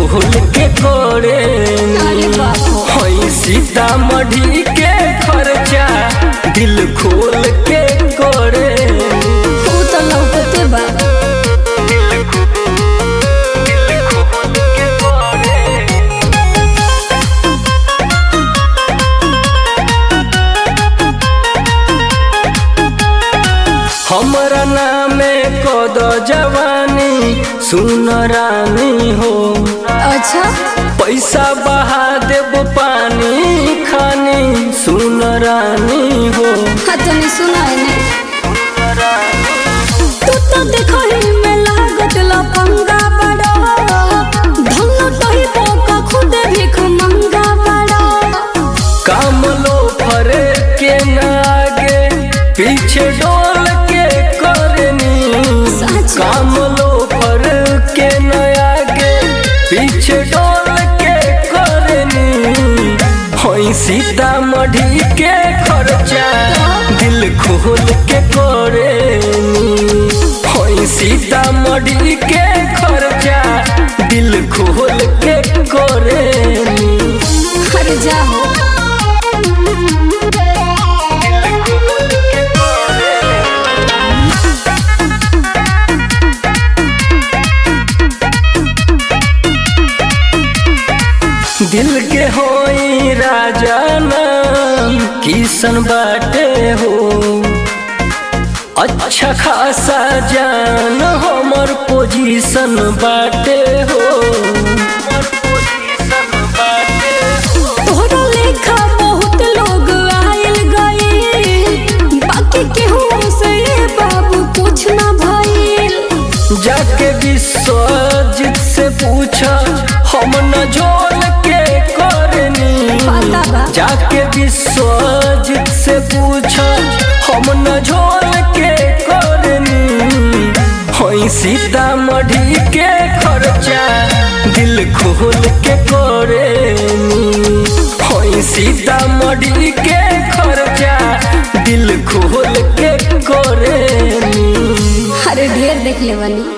खोल के करे अरे बाप रे। हई सीतामढ़ी के खर्चा दिल खोल के करे तू तो लौकते बा हमरा नामे कद जवानी सुन रानी हो अच्छा पैसा बहा देब पानी खानी सुन रानी हो हाँ तनी सुना है ने तू तो देखो ही में लागत लफंगा बड़ा धन तो ही बोका खुद भीख मंगा बड़ा काम लो फरे के न आगे पीछे डोल के करनी सच। काम लो फर के न आगे पीछे डोल के करनी होई सीतामढ़ी के खर्चा दिल खोल के करेनी होई सीतामढ़ी के खर्चा दिल खोल के करेनी हर जाओ दिल के होई राजा नाम किसन बाटे हो अच्छा खासा जान हमर पोजीशन बाटे हो तोहरा लेखा बहुत लोग आयल गए बाकी केहू से ये बाबू कुछ ना भइल जाके विश्वजित से पूछा हम न जोल के करनी पता बा। जाके विश्वजित से पूछा हम न झोल के करनी होई सीतामढ़ी के खर्चा दिल खोल के करेनी होई सीतामढ़ी के खर्चा दिल खोल के करेनी अरे ढेर देख ले बनी